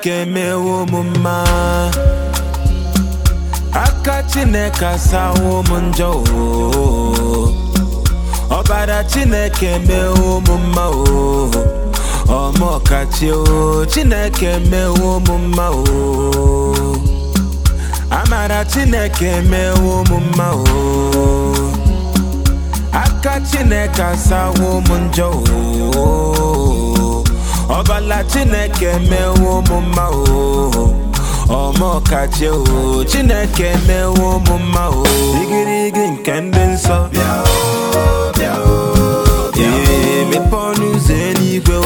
chineke mewo m mma aka chineke asawo m njọ o ọbara chineke mewo m mma o ọmọkachi o chineke mewo m mma o amara chineke mewo m mma o aka chineke asawo m njọ o ọbala chineke mewo m mma o ọmọkachi o chineke mewo m mma o igirigi nke ndị nsọ bịa o bịa o ee mepe ọnụ ụzọ eluigwe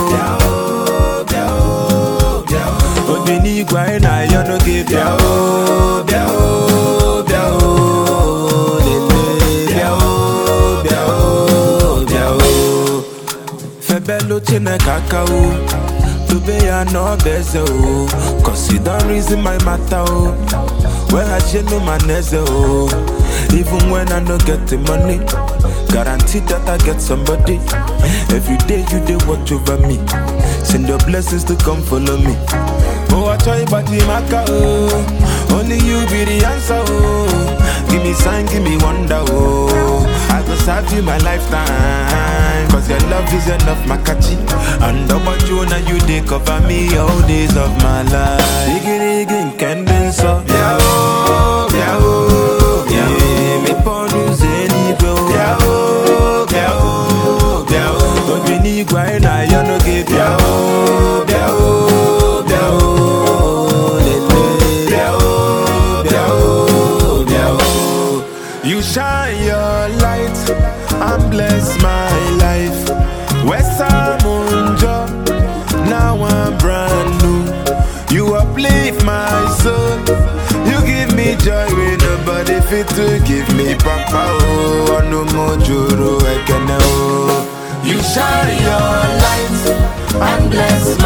o obi n'igwe anyị na-ayọ n'oge bịa o bịa o bịa o lele bịa o bịa o bịa o febelu chineke aka o dobe ya n'ọba eze o cause you don reason my matter o weghachielu ma na eze o even when i no get the money guarantee that i get somebody every day you dey watch over me send your blessings to come follow me oh achọ ịgbaji m aka o only you be the answer o give me sign give me wonder o i go serve you my lifetime cause your love is enough makachi and ọgbaju na you dey cover me all days of my life igirigi nke ndị nsọ bịa o bịa o bịa o mepe ọnụ ụzọ eluigwe o bịa o bịa o bịa o obi n'igwe anyị na-ayọ n'oge bịa o bịa o bịa o lele bịa o bịa o bịa o you shine your light and bless my life wesamunjo now i'm brand new you uplift my soul you give me joy wey nobody fit to give me papa oh ọnụ m juru ekene oh you shine your light and bless